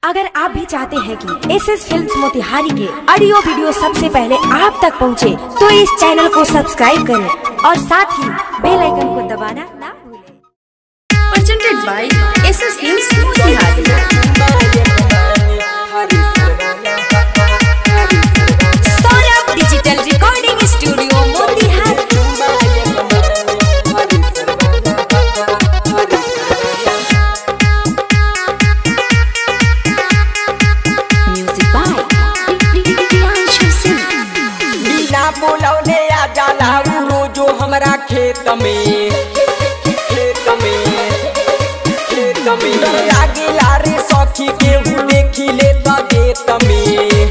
अगर आप भी चाहते हैं कि एस एस फिल्म मोतिहारी के ऑडियो वीडियो सबसे पहले आप तक पहुंचे, तो इस चैनल को सब्सक्राइब करें और साथ ही बेल आइकन को दबाना ना भूलें। presented by SS Films Motihari. Saurabh digital recording studio Motihari Music by Priyanshu Singh. बिना बोलौले आ जाला उ रोजो हमरा खेत में खेत में खेत में डर लागिला रे सखी केहू देखी ले त देत में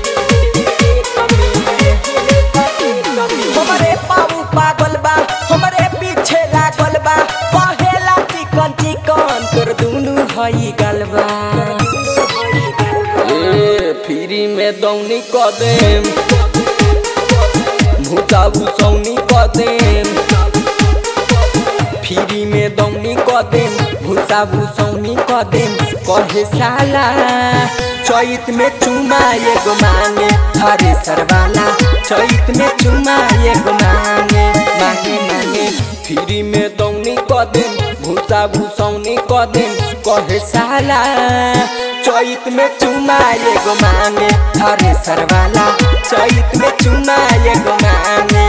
हमरे पाऊ पागल बा हमरे पीछे लागल बा कहेला चिकन चिकन तोर दुनु हई गलबा ए फ्री में दौनी क देम भूताबू सौनी क देम फ्री में दौनी क देम भूसाबू सौनी क देम कहे साला चैत में चुमा एगो मांगे हरे सरवाला चैत में चुमा एगो मांगे मांगे मांगे फ्री में दौनी क देम भूसाबू सौनी क देम कहे साला चैत में चुमा एगो मांगे हरे सरवाला चैत में चुमा एगो मांगे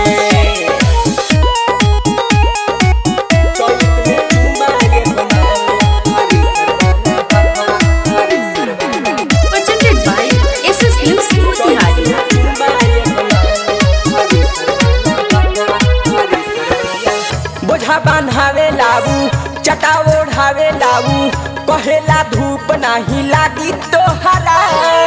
चैत में चुमा एगो मांगे, हरे सरवाला, हरे सरवाला, Presented by SS Films Motihari. चुमा एगो मांगे, हरे सरवाला। बोझा बांधावे लाबू चटा ओढ़ावे लाबू कहेला धूप नाही लागी तोहरा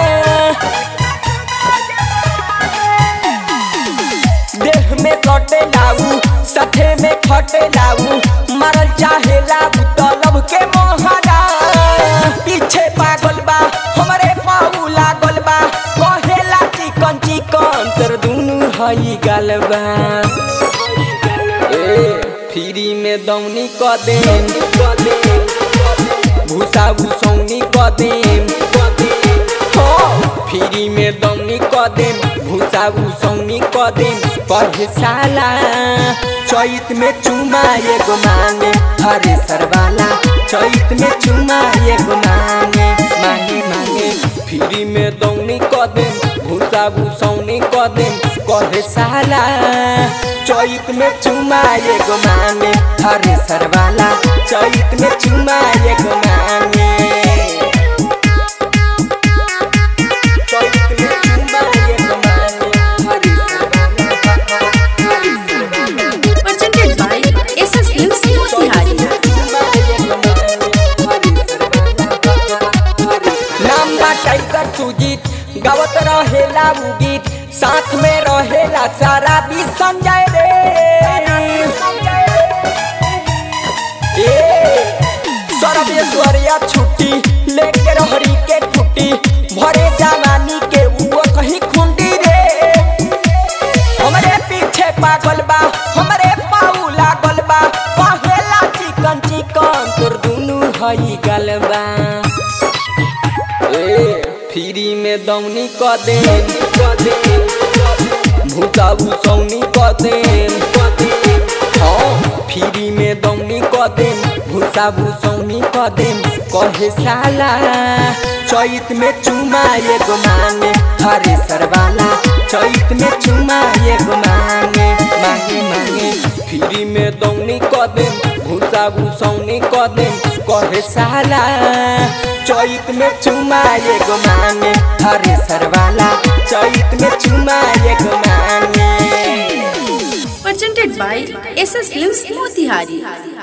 देह में कटे लाऊ सठे में खटे लाऊ मरल चाहे लाऊ तलब के मोहरा पीछे पागल बा हमरे पाऊ लागल बा कहेला चिकन चिकन तर दुनु हई गलबा ए फ्री में दौनी क देम भूसा भूसौनी क देम फ्री में दौनी क देम भूसा भूसौनी क देम पढ़े साला चैत में चुमा एगो मांगे हरे सरवाला चैत में चुमा एगो मांगे मांगे मांगे फ्री में दौनी क देम भूसा भूसौनी क देम कहे साला चैत में चुमा एगो मांगे हरे सरवाला चैत में चुमा एगो मांगे चैत में चुमा एगो मांगे हरे सरवाला हरे सरवाला Presented by SS Films Motihari. नाम बा टाइगर सुजीत गावत रहेला उ गीत साथ में रहेला सारा भी संजय रे ए सरवेश्वरिया छुट्टी लेके रहरी के छुट्टी भरे जवानी के वो कहीं खुंडी रे हमरे पीछे पागल बा हमरे पाऊ लागल बा कहेला चिकन चिकन तोर दुनु हई गलबा ए फ्री में दौनी क देम भूसा भूसौनी क देम हाँ फ्री में दौनी क देम भूसा भूसौनी क देम कहे साला चैत में चुमा एगो मांगे हरे सरवाला चैत में चुमा एगो मांगे मांगे मांगे फ्री में दौनी क देम भूसा भूसौनी क देम कहे साला चैत में चुमा एगो मांगे हरे सरवाला चैत में चुमा एगो मांगे Presented by SS Films Motihari.